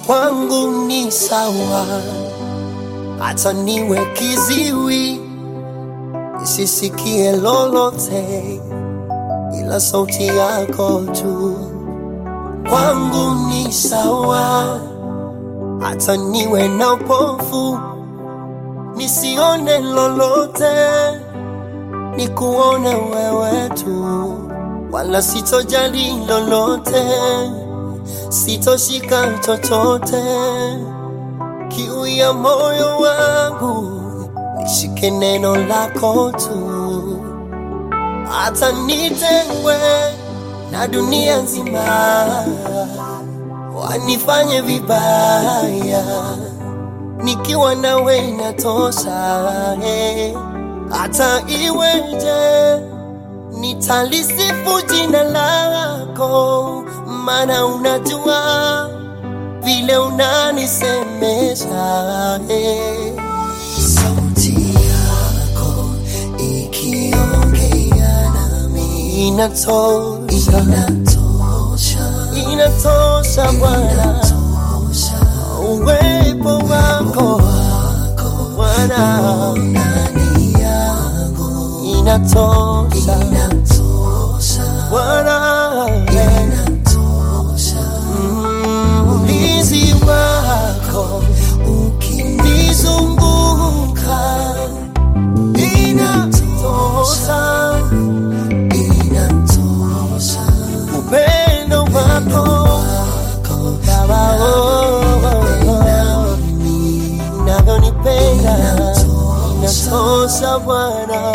kwangu ni sawa, hata niwe kiziwi nisisikie lolote, ila sauti yako tu kwangu ni sawa, hata niwe na upofu nisione lolote, nikuone wewe tu, wala sitojali lolote, sitoshika chochote. Kiu ya moyo wangu nishike neno lako tu, hata nitengwe na dunia nzima, wanifanye vibaya nikiwa nawe inatosha, eh. hata iweje nitalisifu jina lako, maana unajua vile unanisemesha eh. Sauti yako ikiongea nami inatosha, inatosha, inatosha Bwana uwepo wako Bwana inatosha Bwana Mm, ulinzi wako ukinizunguka inatosha upendo wako Baba oh, unavyonipenda inatosha Bwana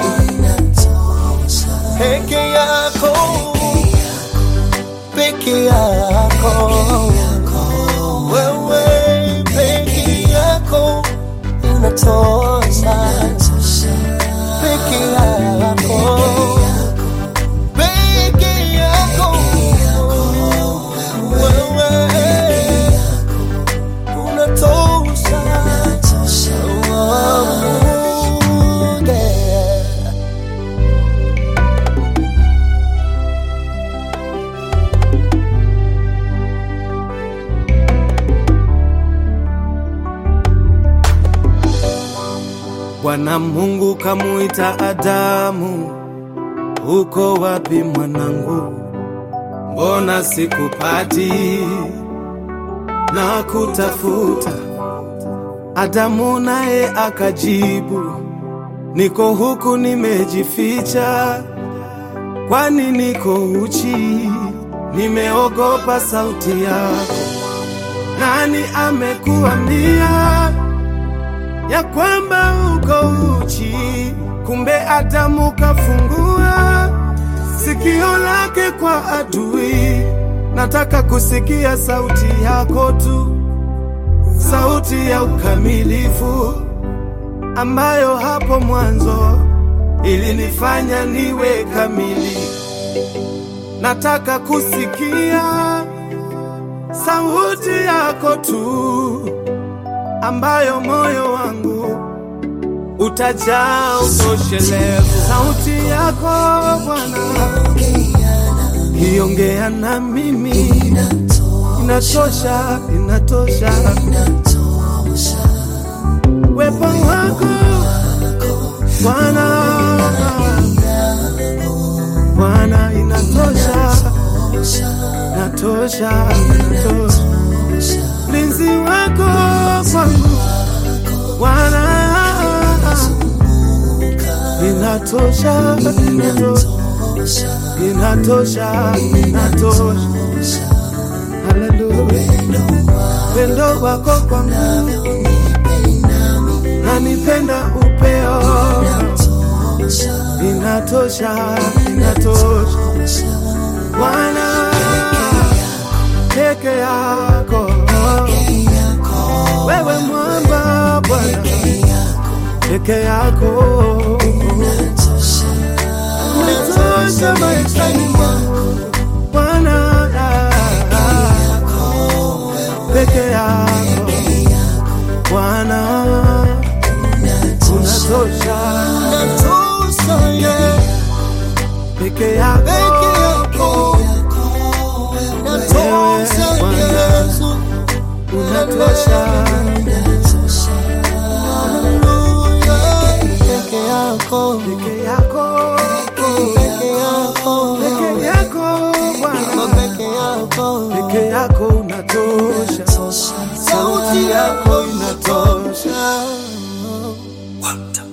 peke yako peke yako wewe peke yako unatosha peke yako peke yako wewe unatosha Oh, yeah. Bwana Mungu kamuita Adamu, uko wapi mwanangu? Mbona sikupati na kutafuta? Adamu naye akajibu, niko huku nimejificha, kwani niko uchi, nimeogopa sauti yako. Nani amekuambia ya kwamba uko uchi? Kumbe Adamu kafungua sikio lake kwa adui. Nataka kusikia sauti yako tu, sauti ya ukamilifu ambayo hapo mwanzo ilinifanya niwe kamili. Nataka kusikia sauti yako tu ambayo moyo wangu utajaa utoshelevu. Sauti yako Bwana iongea na mimi, inatosha, inatosha. Wepo wako Bwana, Bwana, inatosha, inatosha, inatosha. Mlinzi wako kwangu Bwana, inatosha, inatosha, inatosha, inatosha. Haleluya, pendo wako kwangu nanipenda upeo, inatosha, inatosha. Bwana peke yako, wewe mwamba Bwana peke yako unatosha maishani mwangu Bwana peke yako Bwana unatosha Unatosha, yeah. peke yako Peke yako. Unatosha, Bwana. Yesu. unatosha. Hallelujah. Peke yako, Peke yako, peke yako, peke yako Bwana, peke yako. peke yako unatosha. Sauti yako inatosha. inatosha.